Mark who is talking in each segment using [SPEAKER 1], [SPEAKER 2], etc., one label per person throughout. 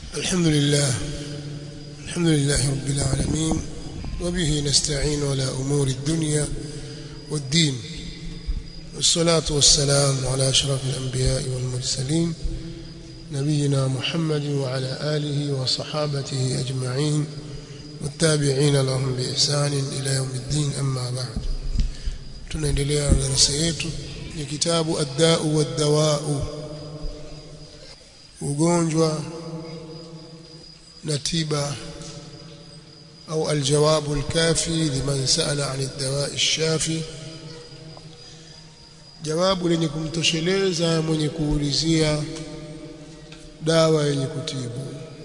[SPEAKER 1] الحمد لله الحمد لله رب العالمين وبه نستعين على أمور الدنيا والدين والصلاة والسلام على أشرف الأنبياء والمرسلين نبينا محمد وعلى آله وصحابته أجمعين والتابعين لهم بإحسان إلى يوم الدين أما بعد tunaendelea na darasa yetu ya kitabu ad-da'u wad-dawa'u ugonjwa na tiba au aljawabu alkafi liman sa'ala 'an ad-dawa'i ash-shafi jawabu lenye kumtosheleza mwenye kuulizia dawa yenye kutibu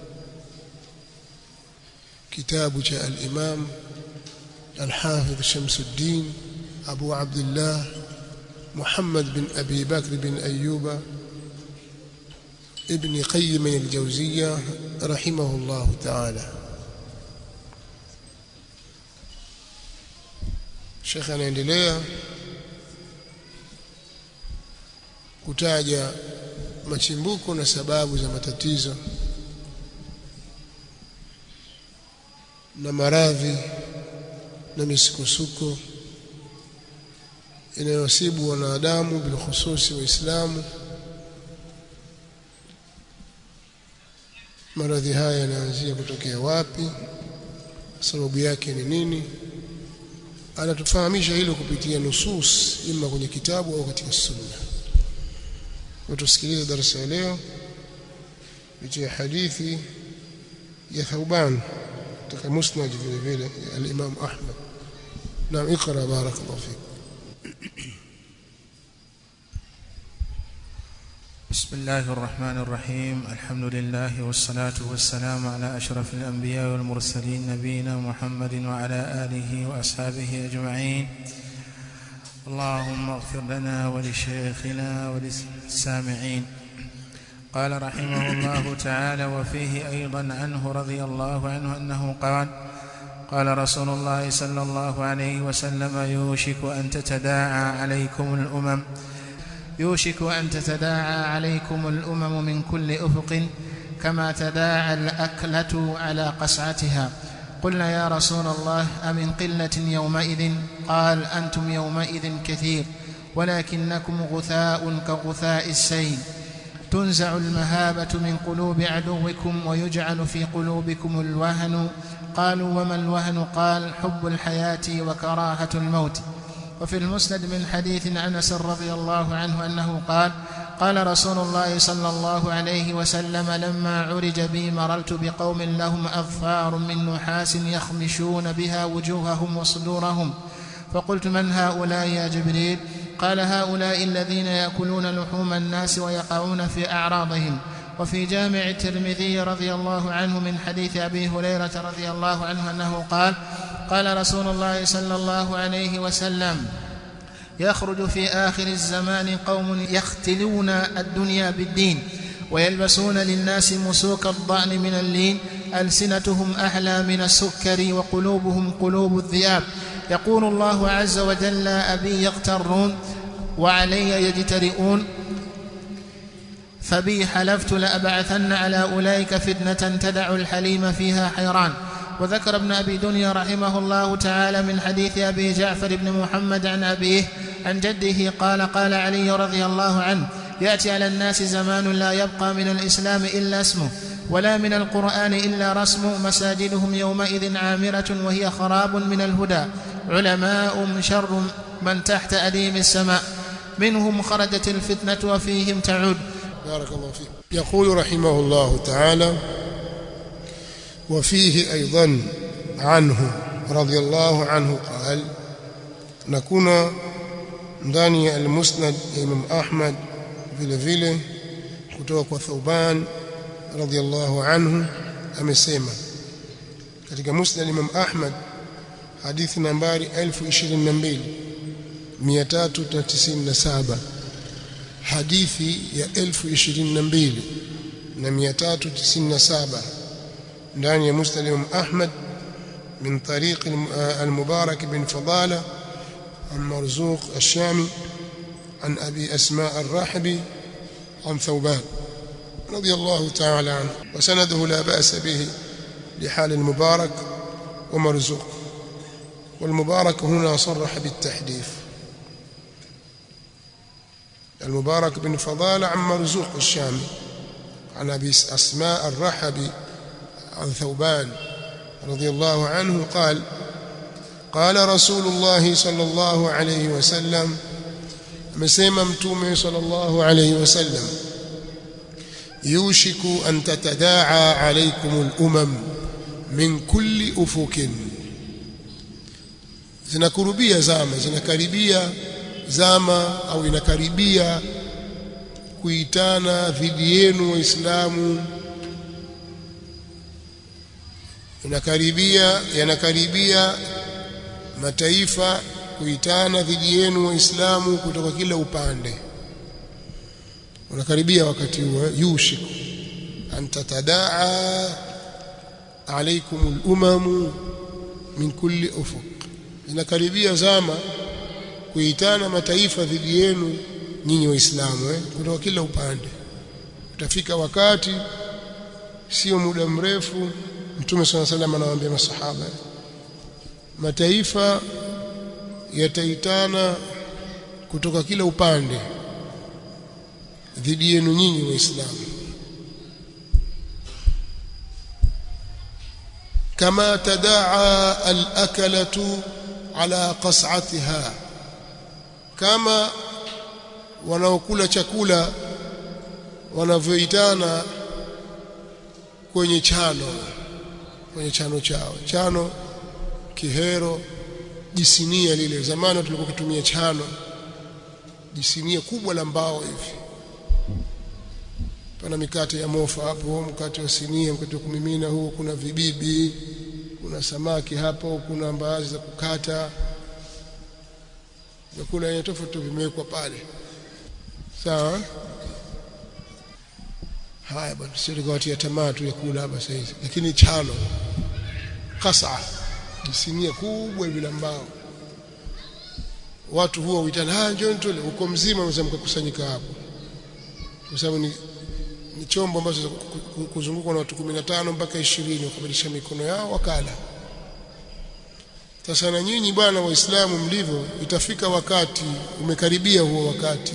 [SPEAKER 1] kitabu cha al-imam al-hafidh Shamsuddin أبو عبد الله محمد بن أبي بكر بن أيوب ابن قيم الجوزية رحمه الله تعالى شيخ anaendelea kutaja machimbuko na sababu za matatizo na maradhi na misukosuko inayosibu wanadamu bilkhususi waislamu maradhi haya yanaanzia kutokea wapi sababu yake ni nini anatufahamisha hilo kupitia nusus ima kwenye kitabu au katika sunna tusikilize darasa ya leo kupitia hadithi ya Thauban katika musnad vile vile al-Imam Ahmad na ikra barakallahu fik
[SPEAKER 2] بسم الله الرحمن الرحيم الحمد لله والصلاة والسلام على أشرف الأنبياء والمرسلين نبينا محمد وعلى آله وأصحابه أجمعين اللهم اغفر لنا ولشيخنا وللسامعين قال رحمه الله تعالى وفيه أيضا عنه رضي الله عنه أنه قال قال رسول الله صلى الله عليه وسلم يوشك أن تتداعى عليكم الأمم يوشك أن تتداعى عليكم الأمم من كل أفق كما تداعى الأكلة على قصعتها قلنا يا رسول الله أمن قلة يومئذ قال أنتم يومئذ كثير ولكنكم غثاء كغثاء السيل تنزع المهابة من قلوب عدوكم ويجعل في قلوبكم الوهن قالوا وما الوهن قال حب الحياة وكراهة الموت وفي المسند من حديث انس رضي الله عنه انه قال قال رسول الله صلى الله عليه وسلم لما عرج بي مررت بقوم لهم اظفار من نحاس يخمشون بها وجوههم وصدورهم فقلت من هؤلاء يا جبريل قال هؤلاء الذين ياكلون لحوم الناس ويقعون في اعراضهم وفي جامع الترمذي رضي الله عنه من حديث ابي هريره رضي الله عنه انه قال قال رسول الله صلى الله عليه وسلم يخرج في اخر الزمان قوم يختلون الدنيا بالدين ويلبسون للناس مسوك الضأن من اللين ألسنتهم أحلى من السكر وقلوبهم قلوب الذئاب يقول الله عز وجل أبي يغترون وعلي يجترئون فبي حلفت لأبعثن على أولئك فتنة تدع الحليم فيها حيران وذكر ابن أبي دنيا رحمه الله تعالى من حديث أبي جعفر بن محمد عن أبيه عن جده قال قال علي رضي الله عنه يأتي على الناس زمان لا يبقى من الإسلام إلا اسمه ولا من القرآن إلا رسم مساجدهم يومئذ عامرة وهي خراب من الهدى علماء شر من تحت أديم السماء منهم خرجت الفتنة وفيهم تعود
[SPEAKER 1] بارك الله فيك يقول رحمه الله تعالى وفيه أيضا عنه رضي الله عنه قال نكون ndani ya al-Musnad ya Imam Ahmad vile vile kutoka kwa Thauban radhiyallahu anhu amesema katika Musnad Imam Ahmad hadithi nambari 1022 397 hadithi ya 1022 na 397 ndani ya Musnad Imam Ahmad من طريق المبارك بن فضالة عن مرزوق الشامي عن أبي أسماء الراحبي عن ثوبان رضي الله تعالى عنه وسنده لا بأس به لحال المبارك ومرزوق والمبارك هنا صرح بالتحديث المبارك بن فضالة عن مرزوق الشامي عن أبي أسماء الرحبي عن ثوبان رضي الله عنه قال قال رسول الله صلى الله عليه وسلم amesema mtume sallallahu alayhi wasallam yushiku an tatadaa alaykum al-umam min kulli ufukin zinakurubia zama zinakaribia zama au inakaribia kuitana dhidi yenu waislamu inakaribia yanakaribia mataifa kuitana dhidi yenu waislamu kutoka kila upande unakaribia wakati huo yushiku an tatadaa alaykum al-umam min kulli ufuq zinakaribia zama kuitana mataifa dhidi yenu nyinyi waislamu eh? kutoka kila upande utafika wakati sio muda mrefu mtume swalla salam anawaambia masahaba mataifa yataitana kutoka kila upande dhidi yenu nyinyi waislamu kama tadaa al-akalatu ala qas'atiha kama wanaokula chakula wanavyoitana kwenye chano kwenye chano chao chano kihero jisinia lile zamani tulikuwa kutumia chano jisinia kubwa la mbao hivi pana mikate ya mofa hapo mkate wa sinia mkate wa kumimina huo kuna vibibi kuna samaki hapo kuna mbaazi za kukata vyakula aina tofauti vimewekwa pale sawa haya bwana sio tukawatia tamaa tu ya kula hapa sasa hivi lakini chano kasa sinia kubwa hivi la mbao watu huwa huitana ah njoo tule uko mzima mzee mkakusanyika hapo kwa sababu ni ni chombo ambacho kuzungukwa na watu 15 mpaka 20 wakabadilisha mikono yao wakala sasa na nyinyi bwana waislamu mlivyo itafika wakati umekaribia huo wakati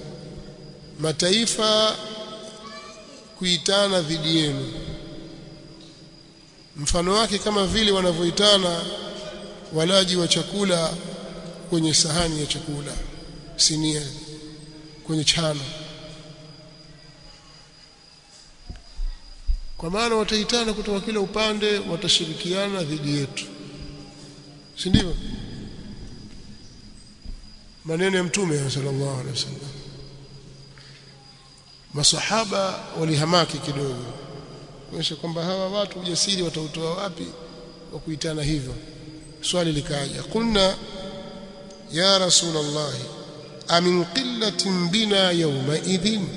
[SPEAKER 1] mataifa kuitana dhidi yenu mfano wake kama vile wanavyoitana walaji wa chakula kwenye sahani ya chakula sinia kwenye chano kwa maana wataitana kutoka kila upande watashirikiana dhidi yetu si ndivyo maneno ya mtume sallallahu alaihi wasallam masahaba walihamaki kidogo kuonyesha kwamba hawa watu ujasiri watautoa wapi wa kuitana hivyo swali likaja qulna ya rasulullah amin qillatin bina yawma idhin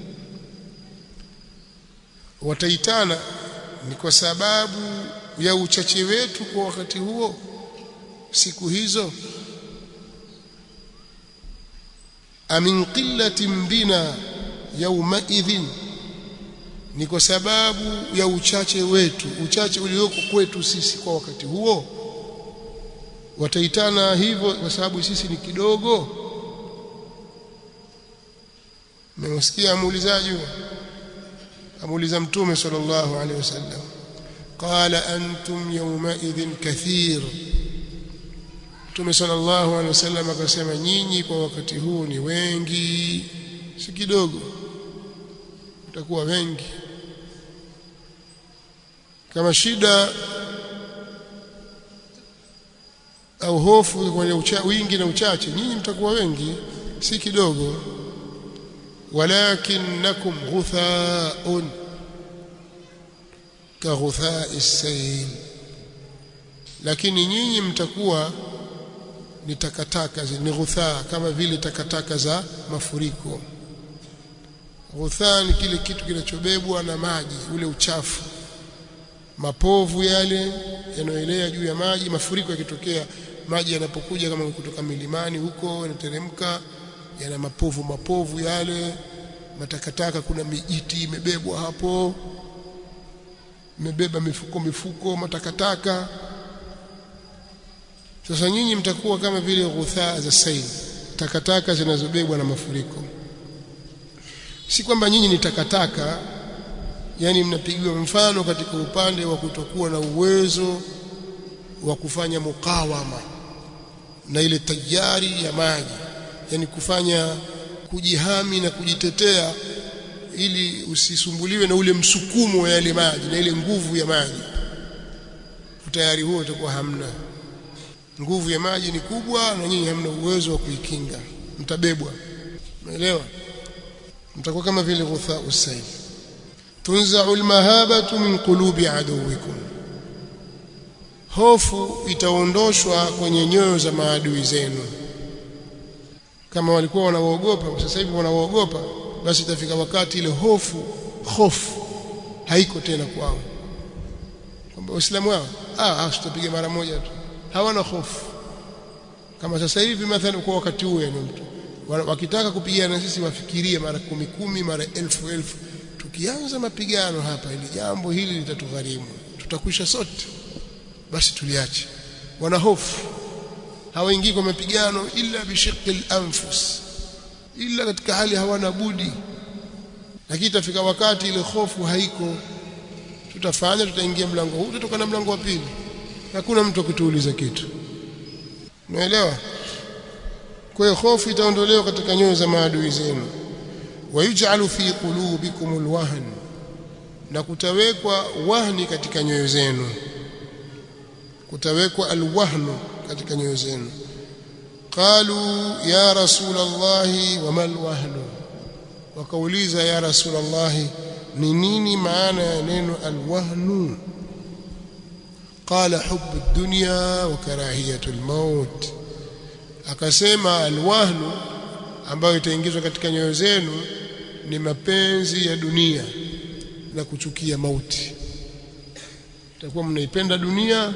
[SPEAKER 1] wataitana ni kwa sababu ya uchache wetu kwa wakati huo siku hizo amin qillatin bina yawma idhin ni kwa sababu ya uchache wetu uchache ulioko kwetu sisi kwa wakati huo wataitana hivyo kwa sababu sisi ni kidogo mmesikia muulizaji amuuliza mtume sallallahu alaihi wasallam qala antum yawma idhin kathir mtume sallallahu alaihi wasallam akasema nyinyi kwa wakati huu ni wengi si kidogo utakuwa wengi kama shida au hofu kwenye ucha, wingi na uchache nyinyi mtakuwa wengi si kidogo ولكنكم غثاء كغثاء السيل lakini nyinyi mtakuwa ni takataka ni ghuthaa kama vile takataka za mafuriko ghuthaa ni kile kitu kinachobebwa na maji ule uchafu mapovu yale yanayoelea juu ya maji mafuriko yakitokea maji yanapokuja kama kutoka milimani huko yanateremka yana mapovu mapovu yale matakataka kuna mijiti imebebwa hapo imebeba mifuko mifuko matakataka sasa nyinyi mtakuwa kama vile ghuthaa za sail takataka zinazobebwa na mafuriko si kwamba nyinyi ni takataka yani mnapigiwa mfano katika upande wa kutokuwa na uwezo wa kufanya mukawama na ile tayari ya maji yani kufanya kujihami na kujitetea ili usisumbuliwe na ule msukumo wa yale maji na ile nguvu ya maji tayari huo utakuwa hamna nguvu ya maji ni kubwa na nyinyi hamna uwezo wa kuikinga mtabebwa umeelewa mtakuwa kama vile ghutha usail tunza'u almahabatu min qulubi aduwikum hofu itaondoshwa kwenye nyoyo za maadui zenu kama walikuwa wanaogopa sasa hivi wanaogopa basi itafika wakati ile hofu hofu haiko tena kwao kwamba waislamu wao ah tutapiga mara moja tu hawana hofu kama sasa hivi mathalan kwa wakati huu yani mtu wakitaka kupigana na sisi wafikirie mara kumi kumi mara elfu elfu tukianza mapigano hapa ili jambo hili litatugharimu tutakwisha sote basi tuliache wana hofu hawaingii kwa mapigano illa bishiqil anfus illa katika hali hawana budi lakini itafika wakati ile hofu haiko tutafanya tutaingia mlango huu tutatoka na mlango wa pili hakuna mtu akutuuliza kitu umeelewa kwa hiyo hofu itaondolewa katika nyoyo za maadui zenu wayuj'alu fi qulubikum alwahn na kutawekwa wahni katika nyoyo zenu kutawekwa alwahnu katika nyoyo zenu qalu ya rasul allah wama alwahnu wakauliza ya rasul allah ni nini maana ya neno alwahnu qala hubbu ad-dunya wa karahiyatu al-maut akasema alwahnu ambayo itaingizwa katika nyoyo zenu ni mapenzi ya dunia na kuchukia mauti itakuwa mnaipenda dunia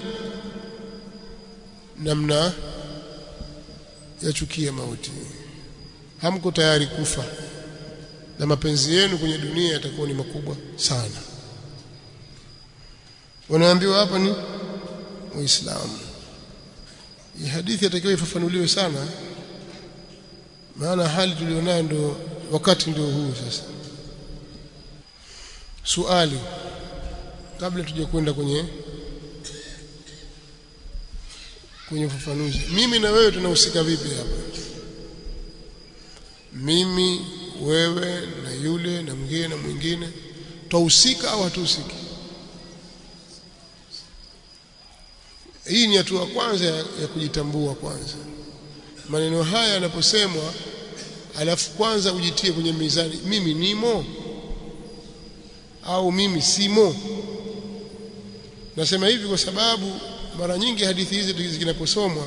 [SPEAKER 1] na mna yachukia mauti hamko tayari kufa na mapenzi yenu kwenye dunia yatakuwa ni makubwa sana wanaambiwa hapa ni waislamu hii hadithi yatakiwa ifafanuliwe sana maana hali tulionayo ndio wakati ndio huu sasa suali kabla tuje kwenda kwenye kwenye ufafanuzi mimi na wewe tunahusika vipi hapa mimi wewe na yule na mwingine na mwingine twahusika au hatuhusiki hii ni hatua kwanza ya, ya kujitambua kwanza maneno haya yanaposemwa alafu kwanza ujitie kwenye mizani mimi nimo au mimi simo nasema hivi kwa sababu mara nyingi hadithi hizi zinaposomwa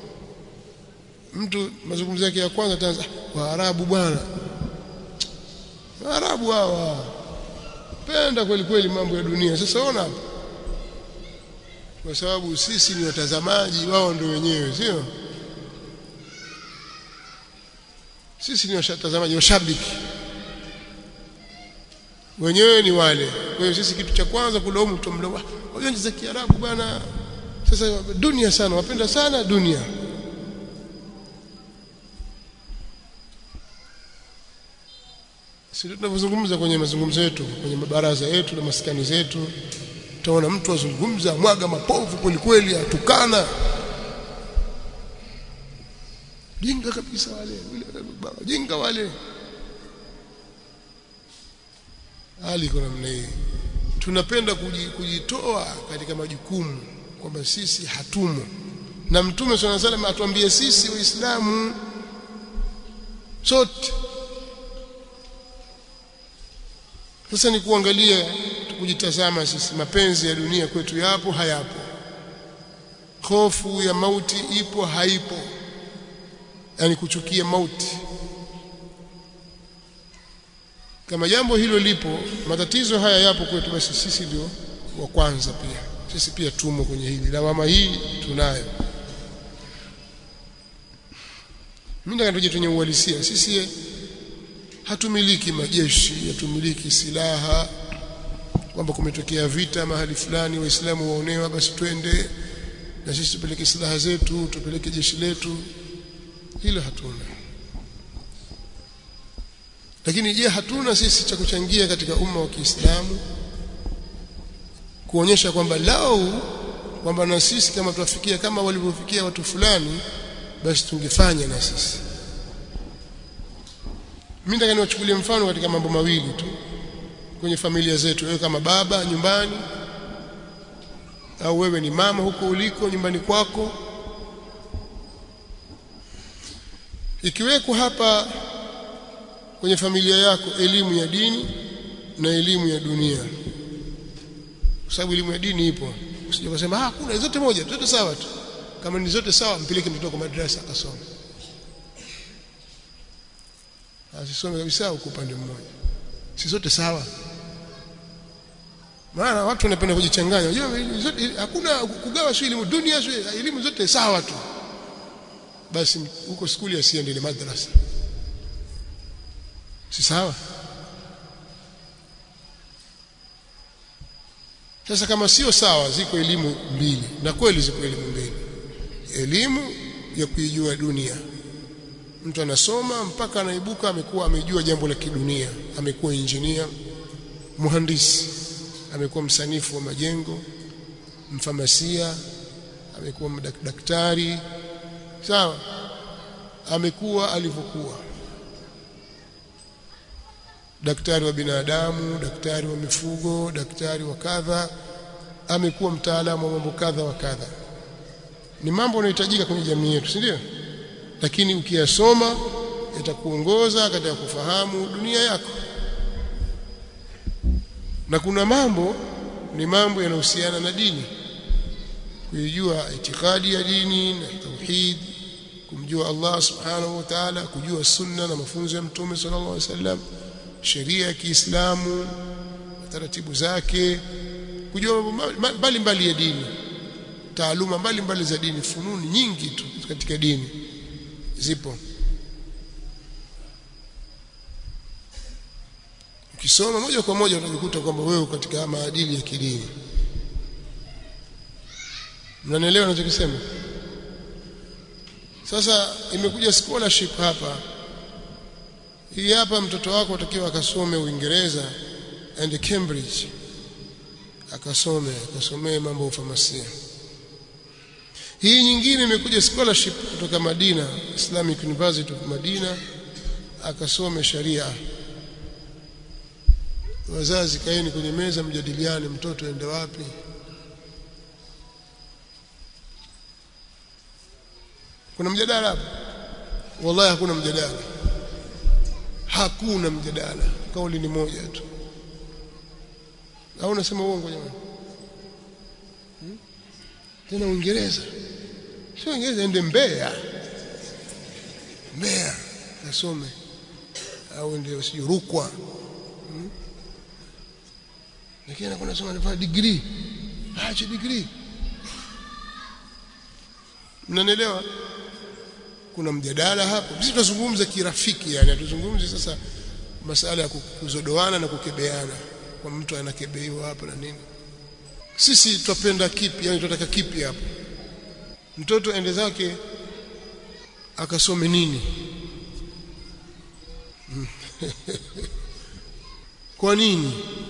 [SPEAKER 1] mtu mazungumzo yake ya kwanza ataanza waarabu bwana waarabu hawa penda kweli kweli mambo ya dunia sasa ona hapa kwa sababu sisi ni watazamaji wao ndio wenyewe sio sisi ni watazamaji washabiki wenyewe ni wale kwa hiyo sisi kitu cha kwanza kulaumu tumlaumu wao za Kiarabu bwana sasa dunia sana wapenda sana dunia sisi tunavyozungumza kwenye mazungumzo yetu kwenye mabaraza yetu na maskani zetu utaona mtu azungumza mwaga mapovu kweli kweli atukana jinga kabisa wale jinga wale hali iko namna hii tunapenda kujitoa katika majukumu kwamba sisi hatumo na mtume swalla salam atuambie sisi waislamu sote sasa ni kuangalia kujitazama sisi mapenzi ya dunia kwetu yapo hayapo hofu ya mauti ipo haipo yani kuchukia mauti kama jambo hilo lipo matatizo haya yapo kwetu basi sisi ndio wa kwanza pia sisi pia tumo kwenye hili lawama hii tunayo mimi nataka tuje kwenye uhalisia sisi hatumiliki majeshi hatumiliki silaha kwamba kumetokea vita mahali fulani waislamu waonewa basi twende na sisi tupeleke silaha zetu tupeleke jeshi letu hilo hatuna lakini je hatuna sisi cha kuchangia katika umma wa Kiislamu kuonyesha kwamba lau kwamba na sisi kama tuwafikia kama walivyofikia watu fulani basi tungefanya na sisi mimi nataka niwachukulie mfano katika mambo mawili tu kwenye familia zetu wewe kama baba nyumbani au wewe ni mama huko uliko nyumbani kwako ikiwekwa hapa kwenye familia yako elimu ya dini na elimu ya dunia kwa sababu elimu ya dini ipo usije kusema ah kuna zote moja zote sawa tu kama ni zote sawa mpeleke mtoto kwa madrasa akasome asisome kabisa huko upande mmoja si zote sawa maana watu wanapenda kujichanganya unajua zote hakuna kugawa sio elimu dunia sio elimu zote sawa tu basi huko skuli asiende ile madrasa si sawa sasa kama sio sawa ziko elimu mbili na kweli ziko elimu mbili elimu ya kuijua dunia mtu anasoma mpaka anaibuka amekuwa amejua jambo la kidunia amekuwa injinia muhandisi amekuwa msanifu wa majengo mfamasia amekuwa daktari sawa amekuwa alivyokuwa daktari wa binadamu daktari wa mifugo daktari wa kadha amekuwa mtaalamu wa mambo kadha wa kadha ni mambo yanayohitajika kwenye jamii yetu si ndio lakini ukiyasoma yatakuongoza katika kufahamu dunia yako na kuna mambo ni mambo yanayohusiana na dini kuijua itikadi ya dini na tauhid kumjua Allah subhanahu wa ta'ala kujua sunna na mafunzo ya mtume sallallahu alaihi wasallam sheria ya Kiislamu taratibu zake kujua mbali mbali ya dini taaluma mbali mbali za dini fununi nyingi tu katika dini zipo ukisoma moja kwa moja utajikuta kwamba wewe katika maadili ya kidini mnanielewa ninachokisema sasa imekuja scholarship hapa hii hapa mtoto wako atakiwa akasome Uingereza and Cambridge akasome akasomee mambo ya ufamasia hii nyingine imekuja scholarship kutoka Madina Islamic University of Madina akasome sharia wazazi kaeni kwenye meza mjadiliane mtoto aende wapi kuna mjadala hapo wallahi hakuna mjadala hakuna mjadala kauli ni moja tu au unasema uongo jamani hmm? tena Uingereza sio Uingereza ende Mbeya Mbeya asome au ndio sio Rukwa hmm? lakini anakuwa anasoma anafanya degree acha degree mnanielewa kuna mjadala hapo sisi tunazungumza kirafiki yani hatuzungumzi sasa masala ya kuzodoana na kukebeana kwa mtu anakebeiwa hapa na nini sisi twapenda kipi yani tunataka kipi hapo mtoto ende zake akasome nini kwa nini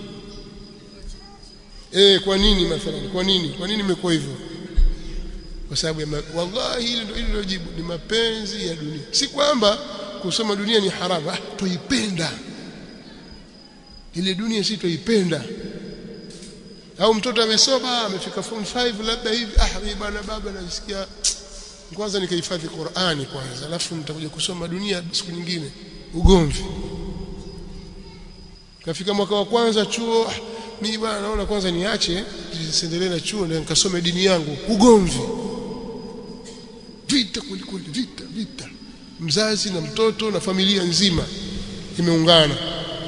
[SPEAKER 1] eh kwa nini mathalan kwa nini kwa nini imekuwa hivyo kwa sababu ya wallahi hilo ndio jibu ni mapenzi ya dunia si kwamba kusoma dunia ni haramu ah tuipenda ile dunia si tuipenda au mtoto amesoma amefika form 5 labda hivi ah mimi bwana baba nasikia kwanza nikahifadhi Qur'ani kwanza alafu nitakuja kusoma dunia siku nyingine ugomvi kafika mwaka wa kwanza chuo mimi bwana naona kwanza niache nisiendelee na chuo ndio nikasome dini yangu ugomvi vita kulikuli vita vita mzazi na mtoto na familia nzima imeungana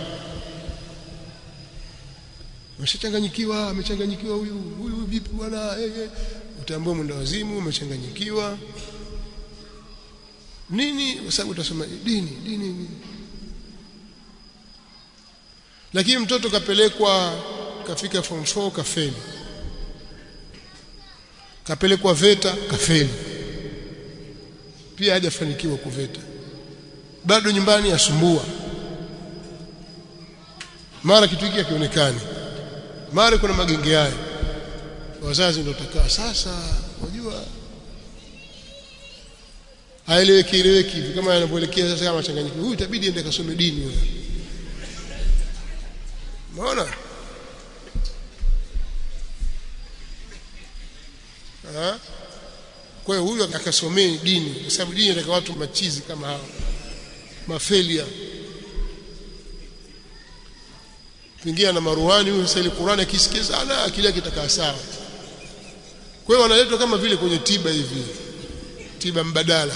[SPEAKER 1] Umeshachanganyikiwa, amechanganyikiwa huyu, huyu vipi bwana? Eh, eh. Utaambua mwenda wazimu, umechanganyikiwa. Nini? Kwa sababu utasoma dini, dini, dini. lakini mtoto kapelekwa kafika form 4 kafeli kapelekwa VETA kafeli pia hajafanikiwa kuveta bado nyumbani asumbua mara kitu hiki hakionekani mara kuna magenge hayo wazazi ndio takaa sasa unajua haeleweki eleweki hivi kama anapoelekea sasa kama changanyiko huyu itabidi ende kasome dini huyo umeona kwa hiyo huyu akasomee dini kwa sababu dini inataka watu machizi kama hao mafelia pingia na maruhani huyu sasa ile Qur'ani akisikia sana akili yake itakaa sawa kwa hiyo wanaletwa kama vile kwenye tiba hivi tiba mbadala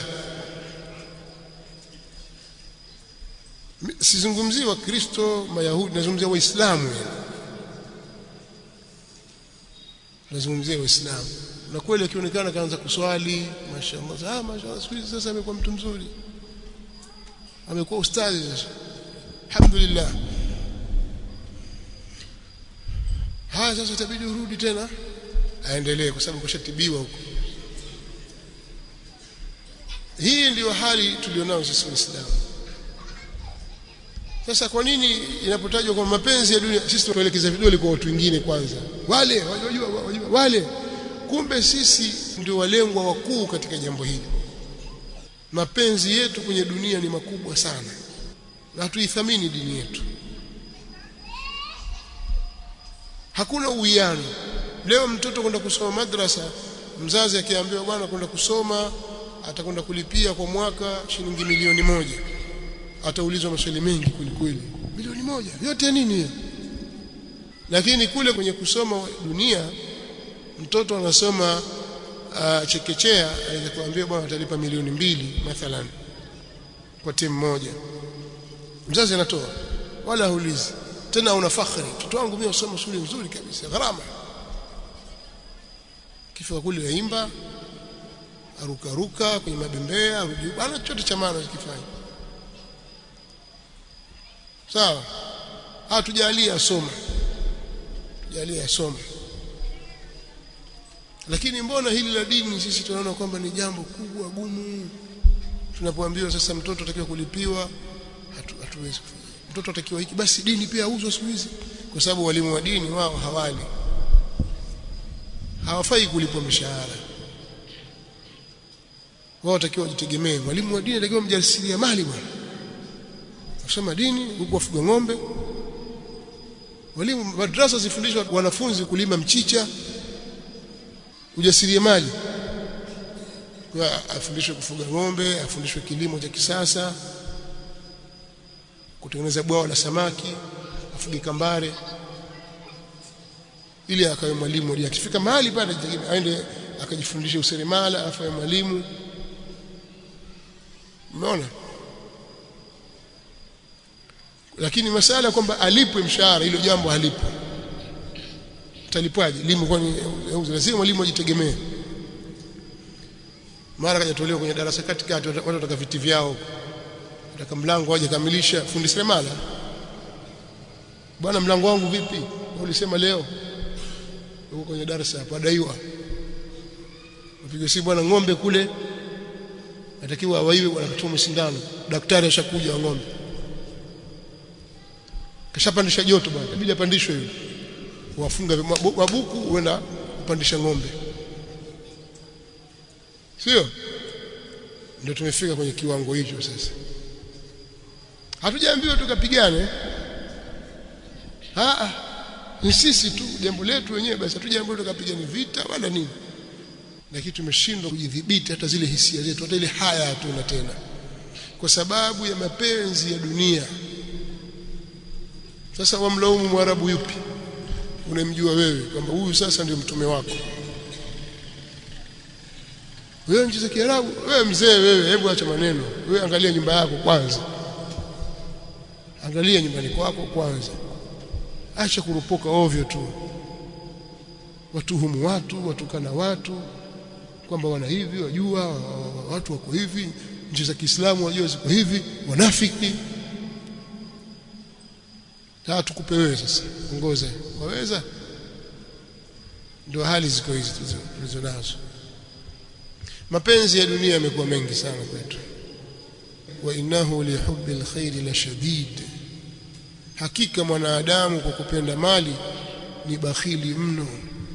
[SPEAKER 1] sizungumzii wakristo mayahudi nazungumzia waislamu nazungumzia waislamu na kweli akionekana kaanza kuswali mashaallah ah mashaallah siku hizi sasa amekuwa mtu mzuri amekuwa ustadhi sasa alhamdulillah haya sasa itabidi urudi tena aendelee kwa sababu kushatibiwa huko hii ndiyo hali tulionao sisi waislamu sasa kwa nini inapotajwa kwa mapenzi ya dunia sisi tuelekeza vidole kwa watu wengine kwanza wale wajua wajua wale kumbe sisi ndio walengwa wakuu katika jambo hili mapenzi yetu kwenye dunia ni makubwa sana na tuithamini dini yetu hakuna uwiano leo mtoto kwenda kusoma madrasa mzazi akiambiwa bwana kwenda kusoma atakwenda kulipia kwa mwaka shilingi milioni moja ataulizwa maswali mengi kwelikweli milioni moja yote nini hiyo lakini kule kwenye kusoma dunia mtoto anasoma uh, chekechea anaweza kuambia bwana atalipa milioni mbili mathalan kwa timu moja mzazi anatoa wala haulizi tena una fakhri mtoto wangu mimi nasoma shule nzuri kabisa gharama kifika kule yaimba aruka ruka kwenye mabembea arudi bana chote cha maana kifanya sawa hatujalia asoma tujalie asoma lakini mbona hili la dini sisi tunaona kwamba ni jambo kubwa gumu tunapoambiwa sasa mtoto atakiwa kulipiwa hatu, hatuwezi kufanya mtoto atakiwa hiki basi dini pia auzwe siku hizi kwa sababu walimu wa dini wao hawali hawafai kulipwa mishahara wao watakiwa wajitegemee mwalimu wa dini atakiwa mjasiria mali bwana kusoma dini huku wafuga ng'ombe walimu madrasa zifundishwa wanafunzi kulima mchicha ujasiriamali kwa afundishwe kufuga ng'ombe afundishwe kilimo cha kisasa kutengeneza bwawa la samaki afuge kambare ili akawe mwalimu ili akifika mahali pale aende akajifundisha useremala afaye mwalimu umeona lakini masala kwamba alipwe mshahara hilo jambo halipo talipwaje limu kwani lazima mwalimu ajitegemee mara kajatolewa kwenye darasa katikati watu wataka viti vyao wataka mlango waje kamilisha fundi seremala bwana mlango wangu vipi ulisema leo huko kwenye darasa hapo adaiwa upige si bwana ng'ombe kule atakiwa awaiwe bwana kuchoma sindano daktari ashakuja wa ng'ombe kashapandisha joto bwana inabidi apandishwe yule wafunga mabuku uenda kupandisha ng'ombe sio ndio tumefika kwenye kiwango hicho sasa hatujaambiwa tukapigane ah ni sisi tu jambo letu wenyewe basi hatujaambiwa tukapigane vita wala nini lakini tumeshindwa kujidhibiti hata zile hisia zetu hata ile haya hatuna tena kwa sababu ya mapenzi ya dunia sasa wamlaumu mwarabu yupi unemjua wewe kwamba huyu sasa ndio mtume wako wewe nchi za Kiarabu wewe mzee wewe hebu acha maneno wewe angalia nyumba yako kwanza angalia nyumbani kwako kwanza acha kurupoka ovyo tu watuhumu watu watukana watu kwamba wana hivi wajua watu wako hivi nchi za Kiislamu wajua ziko hivi wanafiki sasa tukupe wewe sasa ongoze waweza ndio hali ziko hizi tulizo nazo mapenzi ya dunia yamekuwa mengi sana kwetu wa innahu li hubbi alkhair la shadid hakika mwanadamu kwa kupenda mali ni bakhili mno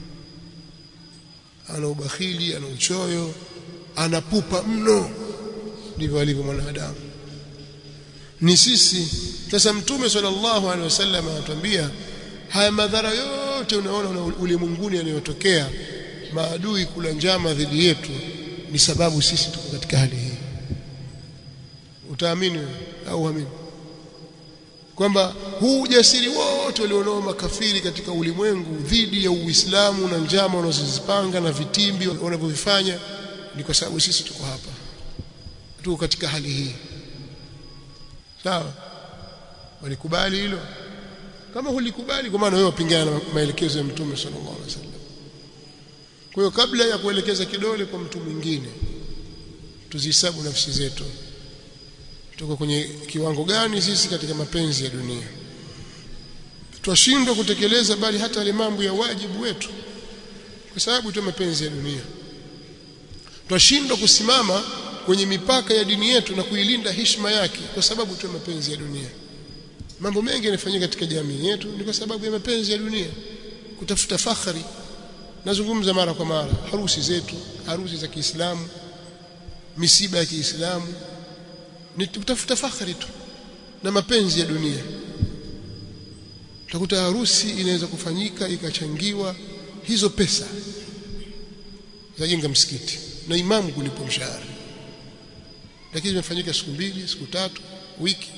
[SPEAKER 1] ana ubakhili ana uchoyo anapupa mno ndivyo alivyo mwanadamu ni sisi sasa mtume sallallahu alaihi wasallam anatuambia haya madhara yote unaona ulimwenguni yanayotokea maadui kula njama dhidi yetu ni sababu sisi tuko katika hali hii utaamini au uamini kwamba huu ujasiri wote walionao makafiri katika ulimwengu dhidi ya Uislamu na njama wanazozipanga na vitimbi wanavyovifanya ni kwa sababu sisi tuko hapa tuko katika hali hii sawa walikubali hilo kama hulikubali kwa maana wewe wapingana na maelekezo ya mtume sallallahu alaihi wasallam kwa hiyo kabla ya kuelekeza kidole kwa mtu mwingine tuzihesabu nafsi zetu tuko kwenye kiwango gani sisi katika mapenzi ya dunia twashindwa kutekeleza bali hata yale mambo ya wajibu wetu kwa sababu tu mapenzi ya dunia twashindwa kusimama kwenye mipaka ya dini yetu na kuilinda heshima yake kwa sababu tu mapenzi ya dunia mambo mengi yanafanyika katika jamii yetu ni kwa sababu ya mapenzi ya dunia kutafuta fakhari nazungumza mara kwa mara harusi zetu harusi za Kiislamu misiba ya Kiislamu ni kutafuta fakhari tu na mapenzi ya dunia utakuta harusi inaweza kufanyika ikachangiwa hizo pesa zajenga msikiti na imamu kulipo mshahara lakini imefanyika siku mbili siku tatu wiki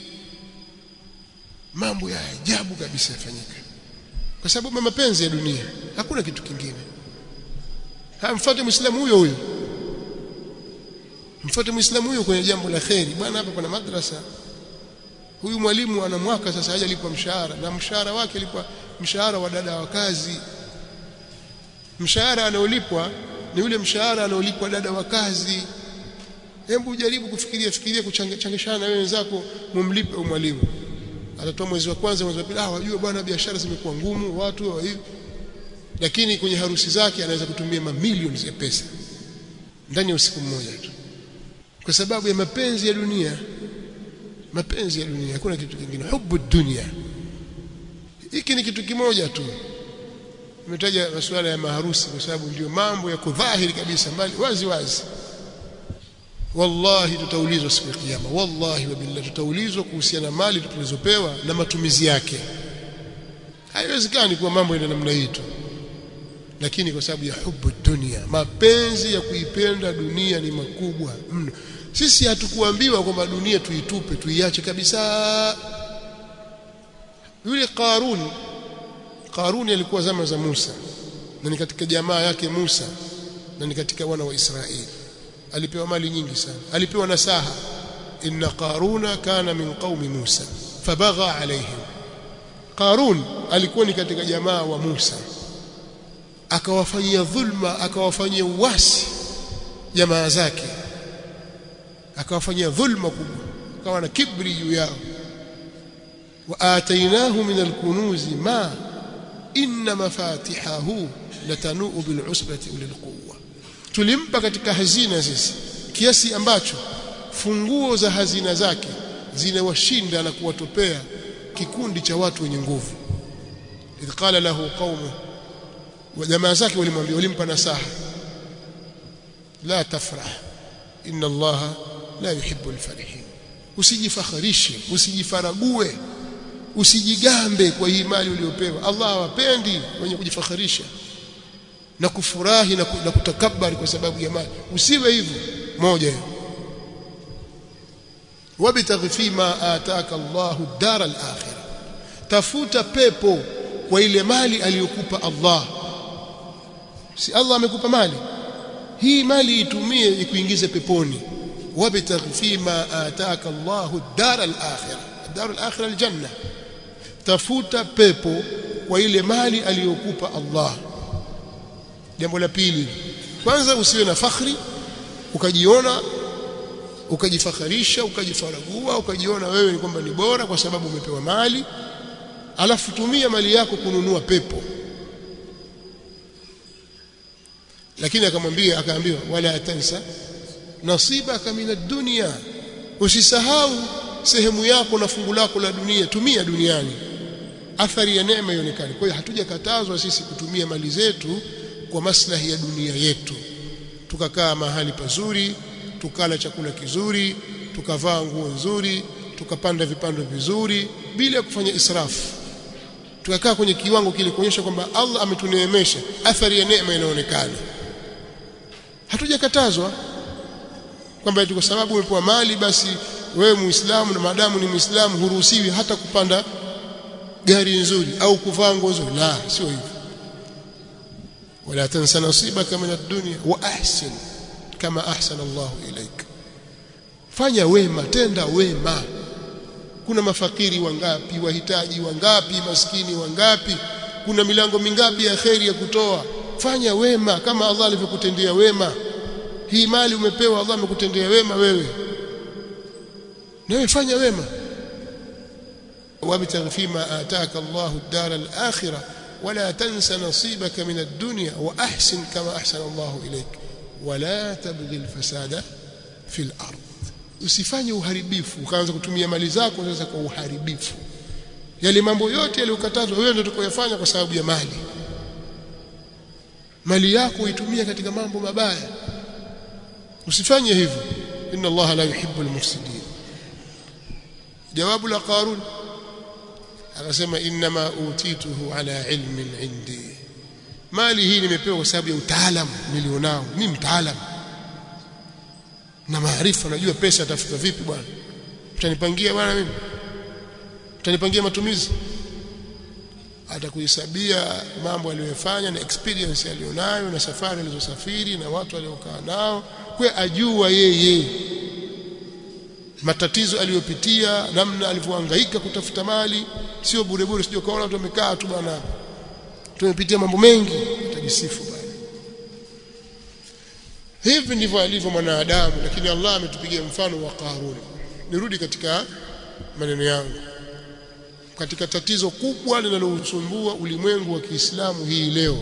[SPEAKER 1] mambo ya ajabu kabisa yafanyika kwa sababu ya mapenzi ya dunia hakuna kitu kingine hamfuate muislamu huyo huyo mfuate muislamu huyo kwenye jambo la kheri bwana hapa kuna madrasa huyu mwalimu ana mwaka sasa hajalipwa mshahara na mshahara wake alikuwa mshahara wa dada wa kazi mshahara anaolipwa ni ule mshahara anaolipwa dada wa kazi hebu jaribu kufikiria fikiria kuchangishana na wewe wenzako mumlipe mwalimu atatoa mwezi wa kwanza mwezi wa pili ah wajua bwana biashara zimekuwa ngumu watu wa hivi lakini kwenye harusi zake anaweza kutumia mamilioni ya pesa ndani ya usiku mmoja tu kwa sababu ya mapenzi ya dunia mapenzi ya dunia hakuna kitu kingine hubu dunia hiki ni kitu kimoja tu nimetaja masuala ya maharusi kwa sababu ndio mambo ya kudhahiri kabisa mbali wazi wazi wallahi tutaulizwa siku ya kiyama wallahi wa billahi tutaulizwa kuhusiana na mali tulizopewa na matumizi yake haiwezekani kuwa mambo yana namna hii tu lakini kwa sababu ya hubu dunia mapenzi ya kuipenda dunia ni makubwa mno sisi hatukuambiwa kwamba dunia tuitupe tuiache kabisa yule Qarun Qarun alikuwa zama za Musa na ni katika jamaa yake Musa na ni katika wana wa Israeli alipewa mali nyingi sana alipewa nasaha inna qaruna kana min qaumi Musa fabagha alaihim Qarun alikuwa ni katika jamaa wa Musa akawafanyia dhulma akawafanyia uasi jamaa zake akawafanyia dhulma kubwa akawa na kibri juu yao wa atainahu min alkunuzi ma inna mafatihahu latanuu bil'usbati ulil quwwa tulimpa katika hazina sisi kiasi ambacho funguo za hazina zake zinawashinda na kuwatopea kikundi cha watu wenye nguvu idh qala lahu qaumu wa jamaa zake walimwambia walimpa nasaha la tafrah inna allaha la yuhibbu alfarihin usijifakharishe usijifarague usijigambe kwa hii mali uliyopewa Allah hawapendi wenye kujifakharisha na kufurahi na, na kutakabari kwa sababu ya mali usiwe hivyo moja hiyo wabtaghi fima ataka Allahu dara al-akhirah tafuta pepo kwa ile mali aliyokupa Allah si Allah amekupa mali hii mali itumie ikuingize peponi wabtaghi fima ataka Allahu dara al-akhirah dara al-akhirah al-janna tafuta pepo kwa ile mali aliyokupa Allah jambo la pili kwanza usiwe na fakhri ukajiona ukajifakharisha ukajifaragua ukajiona wewe ni kwamba ni bora kwa sababu umepewa mali alafu tumia mali yako kununua pepo lakini akamwambia akaambiwa wala tansa nasibaka min ad-dunya usisahau sehemu yako na fungu lako la dunia tumia duniani athari ya neema ionekane kwa hiyo hatujakatazwa sisi kutumia mali zetu kwa maslahi ya dunia yetu tukakaa mahali pazuri tukala chakula kizuri tukavaa nguo nzuri tukapanda vipando vizuri bila kufanya israfu tukakaa kwenye kiwango kile kuonyesha kwamba Allah ametuneemesha athari ya neema inaonekana hatujakatazwa kwamba kwa sababu umepewa mali basi wewe muislamu na maadamu ni muislamu huruhusiwi hata kupanda gari nzuri au kuvaa nguo nzuri la sio hivyo wala tansa nasibaka min ad-dunya wa ahsin kama ahsana Allah ilaik fanya wema tenda wema kuna mafakiri wangapi wahitaji wangapi maskini wangapi kuna milango mingapi ya kheri ya kutoa fanya wema kama Allah alivyokutendea wema hii mali umepewa Allah amekutendea wema wewe nawe fanya wema wabtaghi fima ataka Allah ad-dar al-akhirah ولا تنس نصيبك من الدنيا وأحسن كما أحسن الله إليك ولا تبغي الفساد في الأرض usifanye uharibifu ukaanza kutumia mali zako sasa kwa uharibifu yale mambo yote yaliyokatazwa wewe ndio utakayofanya kwa sababu ya mali mali yako uitumie katika mambo mabaya usifanye hivyo inna allaha la yuhibbu almufsidin jawabu la qarun akasema inma utituhu ala ilmin indi mali hii nimepewa kwa sababu ya utaalamu nilionao mimi mtaalamu na maarifa najua pesa atafuta vipi bwana utanipangia bwana mimi utanipangia matumizi atakuhesabia mambo aliyofanya na experience alionayo na safari alizosafiri na watu aliokaa nao kwa ajua yeye matatizo aliyopitia namna alivyohangaika kutafuta mali sio bure bure sio kaona watu wamekaa tu bwana tumepitia mambo mengi atajisifu bwana hivi ndivyo alivyo mwanadamu lakini Allah ametupigia mfano wa Qarun nirudi katika maneno yangu katika tatizo kubwa linalosumbua ulimwengu wa Kiislamu hii leo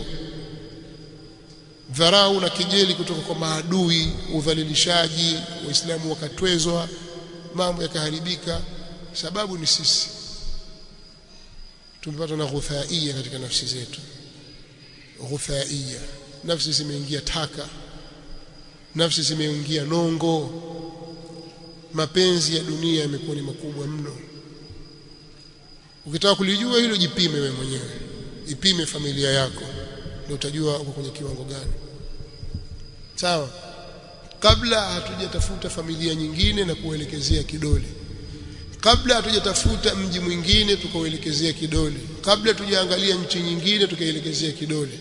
[SPEAKER 1] dharau na kejeli kutoka kwa maadui udhalilishaji waislamu wakatwezwa mambo yakaharibika sababu ni sisi tumepata na ghuthaia katika nafsi zetu ghuthaia nafsi zimeingia taka nafsi zimeingia nongo mapenzi ya dunia yamekuwa ni makubwa mno ukitaka kulijua hilo jipime wewe mwenyewe ipime familia yako ndio utajua uko kwenye kiwango gani sawa kabla hatujatafuta familia nyingine na kuelekezea kidole kabla hatujatafuta mji mwingine tukauelekezea kidole kabla tujaangalia nchi nyingine tukaelekezea kidole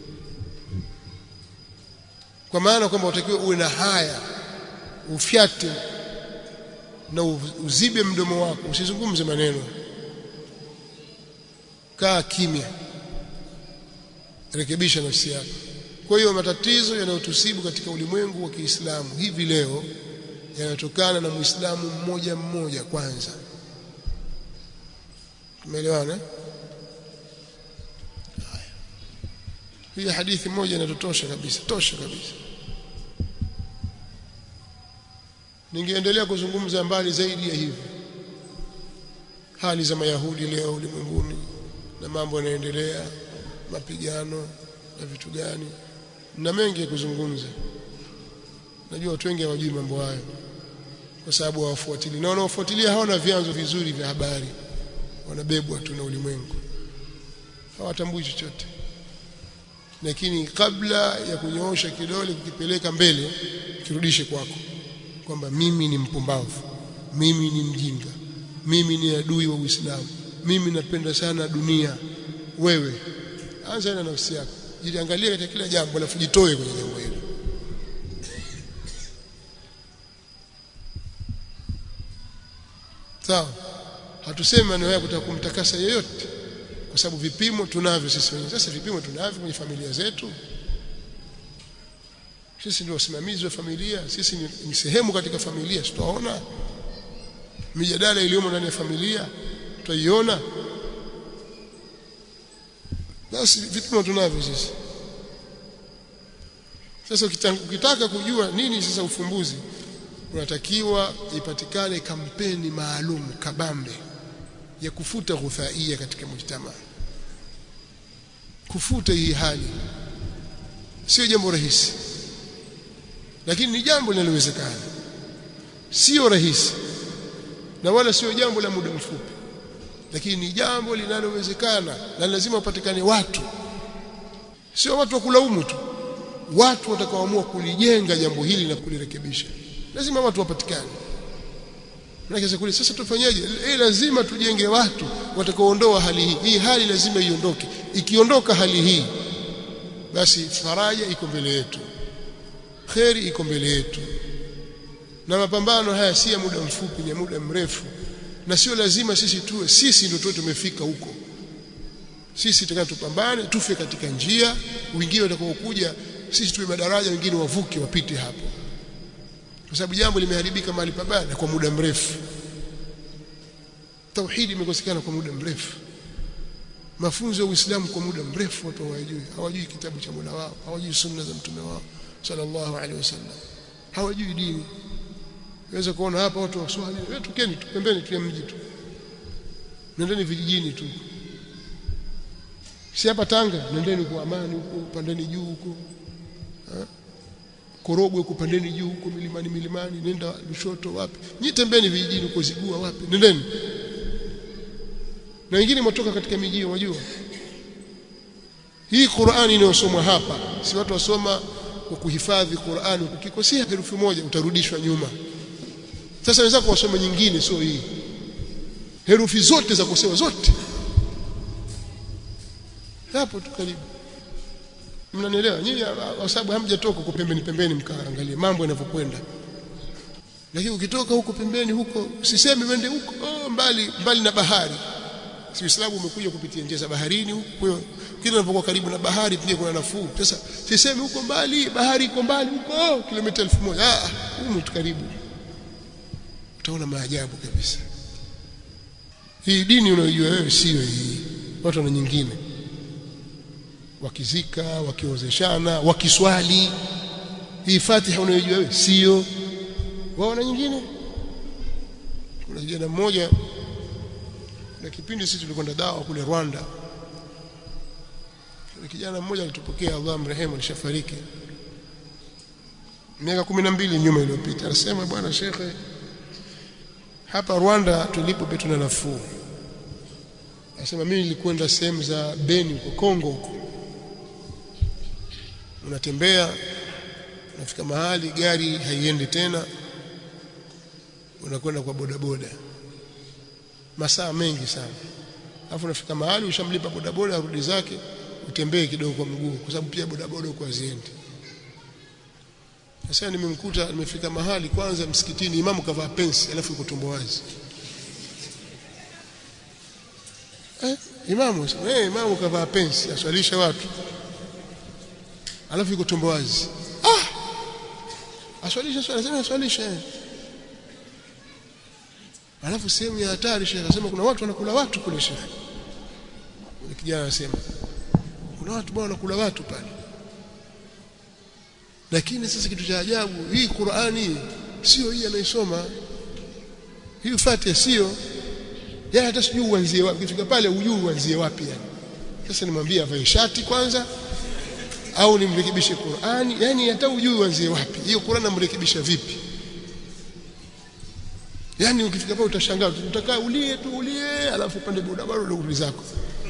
[SPEAKER 1] kwa maana kwamba utakiwa uwe na haya ufyate na uzibe mdomo wako usizungumze maneno kaa kimya rekebisha nafsi yako kwa hiyo matatizo yanayotusibu katika ulimwengu wa Kiislamu hivi leo yanatokana na Muislamu mmoja mmoja kwanza tumeelewana hii hadithi moja inatotosha kabisa tosha kabisa ningeendelea kuzungumza mbali zaidi ya hivi hali za mayahudi leo ulimwenguni na mambo yanaendelea mapigano na vitu gani na mengi ya kuzungumza najua watu wengi hawajui mambo hayo kwa sababu hawafuatilii na wanaofuatilia hawana vyanzo vizuri vya habari wanabebwa tu na ulimwengu hawatambui chochote lakini kabla ya kunyoosha kidole kukipeleka mbele kirudishe kwako kwamba mimi ni mpumbavu mimi ni mjinga mimi ni adui wa Uislamu mimi napenda sana dunia wewe anza na nafsi yako jiangalie katika kila jambo alafu jitoe kwenye jambo hilo sawa hatusemi maneno haya kutaka kumtakasa yeyote kwa sababu vipimo tunavyo sisi wenyewe sasa vipimo tunavyo kwenye familia zetu sisi ndio wasimamizi wa familia sisi ni, ni sehemu katika familia tutaona mijadala iliyomo ndani ya familia tutaiona basi vipimo tunavyo sisi sasa ukitaka kujua nini sasa ufumbuzi unatakiwa ipatikane kampeni maalum kabambe ya kufuta ghuthaia katika mujtama kufuta hii hali sio jambo rahisi lakini ni jambo linalowezekana sio rahisi na wala sio jambo la muda mfupi lakini ni jambo linalowezekana na lazima upatikane watu sio watu wa kulaumu tu watu watakaoamua kulijenga jambo hili na kulirekebisha lazima watu wapatikane Maana kule sasa tufanyeje? Eh, lazima tujenge watu watakaoondoa hali hii. Hii hali lazima iondoke. Ikiondoka hali hii basi faraja iko mbele yetu. Kheri iko mbele yetu. Na mapambano haya si ya muda mfupi, ni ya muda mrefu. Na sio lazima sisi tuwe sisi ndio tuwe tumefika huko. Sisi tutakao tupambane, tufe katika njia, wengine watakaokuja sisi tuwe madaraja, wengine wavuke wapite hapo kwa sababu jambo limeharibika mahali pabaya kwa muda mrefu tauhidi imekosekana kwa muda mrefu mafunzo ya Uislamu kwa muda mrefu watu hawajui hawajui kitabu cha Mola wao hawajui sunna za mtume wao sallallahu alaihi wasallam hawajui dini unaweza kuona hapa watu waswali wewe tukeni tu pembeni tu ya mji tu nendeni vijijini tu si hapa Tanga nendeni kwa amani huko pandeni juu huko Korogwe kupandeni juu huko milimani milimani nenda Lushoto wapi nyi tembeni vijijini huko Zigua wapi nendeni na wengine mtoka katika miji wajua hii Qur'ani inayosomwa hapa si watu wasoma kwa kuhifadhi Qur'ani ukikosea herufi moja utarudishwa nyuma sasa wenzako wasome nyingine sio hii herufi zote za kosewa zote hapo tu karibu mnanielewa nyinyi kwa sababu hamjatoka huko pembeni pembeni mkaangalie mambo yanavyokwenda lakini ukitoka huko pembeni huko usiseme wende huko oh, mbali mbali na bahari si Uislamu umekuja kupitia njia za baharini huko kwa hiyo kila unapokuwa karibu na bahari pia kuna nafuu sasa siseme huko mbali bahari iko mbali huko oh, kilomita 1000 ah humu tu karibu utaona maajabu kabisa hii dini unayojua wewe sio hii watu wana nyingine wakizika wakiozeshana wakiswali hii Fatiha unayojua wewe sio wao na nyingine kuna kijana mmoja na kipindi sisi tulikwenda dawa kule Rwanda kijana mmoja alitupokea Allah mrehemu alishafariki miaka kumi na mbili nyuma iliyopita anasema bwana shekhe hapa Rwanda tulipo betu na nafuu anasema mimi nilikwenda sehemu za Beni huko Kongo huko unatembea unafika mahali gari haiendi tena unakwenda kwa bodaboda masaa mengi sana alafu unafika mahali ushamlipa bodaboda arudi zake utembee kidogo kwa mguu kwa sababu pia bodaboda huko haziendi sasa nimemkuta nimefika mahali kwanza msikitini imamu kavaa pensi alafu yuko tumbo wazi eh imamu eh imamu kavaa pensi aswalisha watu alafu yuko tumbo wazi ah aswalisha swala sema aswalisha alafu sehemu ya hatari shekhe akasema kuna watu wanakula watu kule shekhe yule kijana anasema kuna watu bwana wanakula watu pale lakini sasa kitu cha ajabu hii Qur'ani sio hii anaisoma hii Fatiha sio yeye hata sijui uanzie wapi kifika pale ujui uanzie wapi yani sasa nimwambie avae shati kwanza au nimrekebishe Qur'ani yani hata ujui uanzie wapi hiyo Qur'ani namrekebisha vipi yani ukifika pale utashangaa utakaa ulie tu ulie alafu upande bodaboda ule urudi zako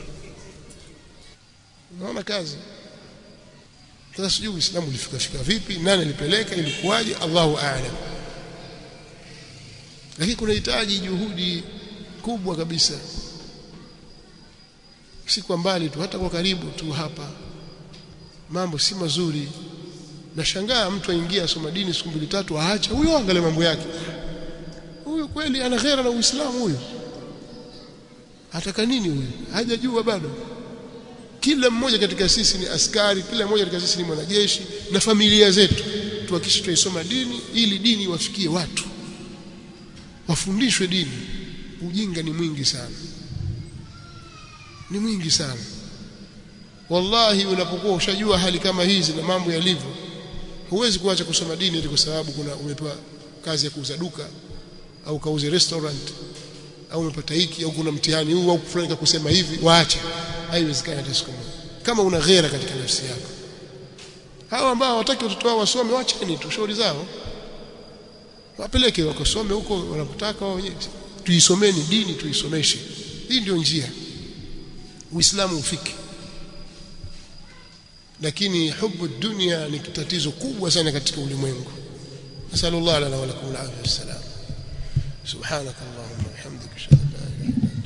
[SPEAKER 1] unaona kazi sasa sijui Uislamu ulifika fika vipi nani alipeleka ilikuwaje Allahu a'lam lakini kuna hitaji juhudi kubwa kabisa si kwa mbali tu hata kwa karibu tu hapa mambo si mazuri nashangaa mtu aingia asoma dini siku mbili tatu aacha huyo angalia mambo yake huyo kweli ana ghera na Uislamu huyo ataka nini huyo hajajua bado kila mmoja katika sisi ni askari kila mmoja katika sisi ni mwanajeshi na familia zetu tuhakikishe tuisoma dini ili dini wafikie watu wafundishwe dini ujinga ni mwingi sana ni mwingi sana wallahi unapokuwa ushajua hali kama hizi na mambo yalivyo huwezi kuacha kusoma dini ili kwa sababu kuna umepewa kazi ya kuuza duka au kauze restaurant au umepata hiki au kuna mtihani huu au fulani kusema hivi waache haiwezekani hata siku moja kama una ghera katika nafsi yako hao ambao hawataki watoto wao wasome wacheni tu shauri zao wapeleke wakasome huko wanapotaka wao wenyewe tuisomeni dini tuisomeshe hii ndio njia uislamu ufike lakini hubu dunia ni tatizo kubwa sana katika ulimwengu nasallallahu lana wa lakum al-afiyah wassalam subhanakallahumma wa bihamdika ashhadu an la ilaha illa anta